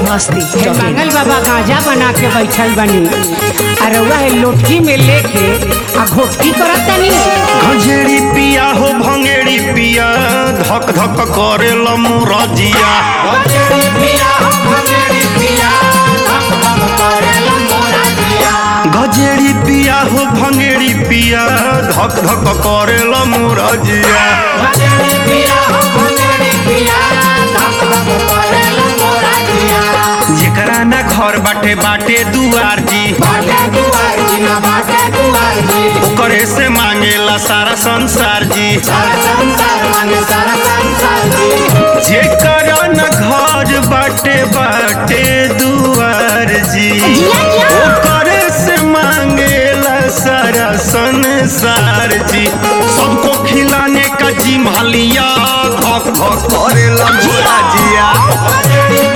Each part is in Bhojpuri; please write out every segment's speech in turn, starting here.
मस्ती हे मंगल बाबा गांजा बना के बैठल बनी और रउआ है लोटकी में लेके आ घोटकी करत तनी गजेड़ी पिया हो भंगेड़ी पिया धक धक करे लमुरजिया गजेड़ी पिया हो भंगेड़ी पिया धक धक करे लमुरजिया जेकरा ना घर बाटे बाटे दुआर जी ओकरे से मांगेला सारा संसार जी जेकरा न घर बाटे बाटे दुआर जी ओकरे से मांगेला सारा संसार जी सबको खिलाने का जिम्हलिया धक धक करेला भोला जिया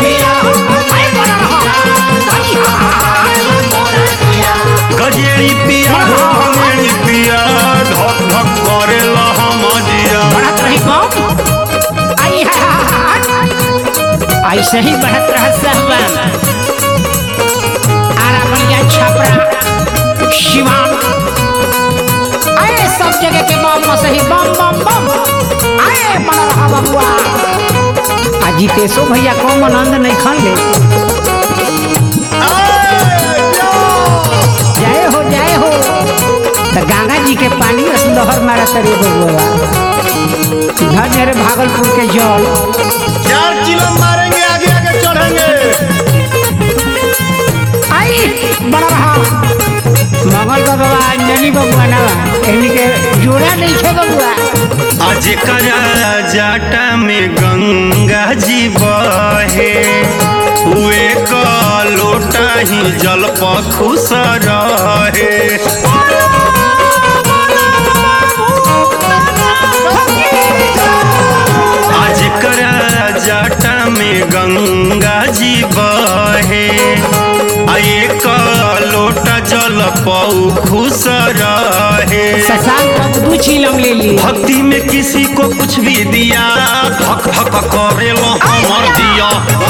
गजेड़ी पिया हो भंगेड़ी पिया धक धक करेला हम जिया बढ़त रही कौन आई है ऐसे ही बढ़त रह सहबन आरा बलिया छपरा शिवान अरे सब जगह के बम में सही बम बम बम अरे बड़ा रहा बबुआ आ जीतेशो भैया कौन आनंद नहीं खान ले जय हो जय हो तो गंगा जी के पानी में लहर मारा तरे बबुआ घर मेरे भागलपुर के जल चार किलो मारेंगे आगे आगे चढ़ेंगे आई बड़ा रहा मंगल बाबा अंजलि बबुआ ना एनी के जोड़ा नहीं छे बबुआ आज करा जाटा में गंगा जी बहे हुए का लोटा ही जल पर खुश रहे आज करा जाटा में गंगा जी बहे आए का लोटा जल पऊ खुश रहे शशांक बाबू दू चिलम ले ली भक्ति में किसी को कुछ भी दिया धक धक करे लो हमर दिया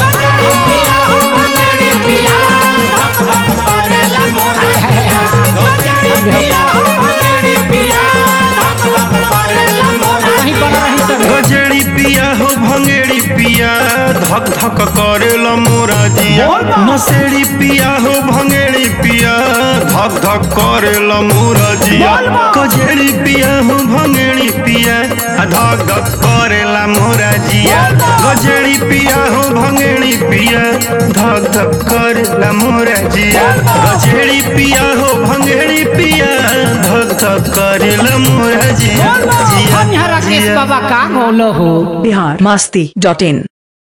कहीं बड़ा रही सब गजेड़ी पिया हो भंगेड़ी पिया धक धक करे लो मोरा जिया नसेड़ी पिया हो भंगेड़ी पिया धक धक करे लो मोरा जिया गजेड़ी पिया हो भंगेड़ी पिया आ धक धक करे ला मोरा जिया गजेड़ी पिया हो भंगेड़ी पिया धक धक करे ला मोरा जिया गजेड़ी पिया हो भंगेड़ी पिया धक धक करे ला मोरा जिया जिया हम यहाँ राकेश जिया बाबा का बोलो हो बिहार मस्ती डॉट इन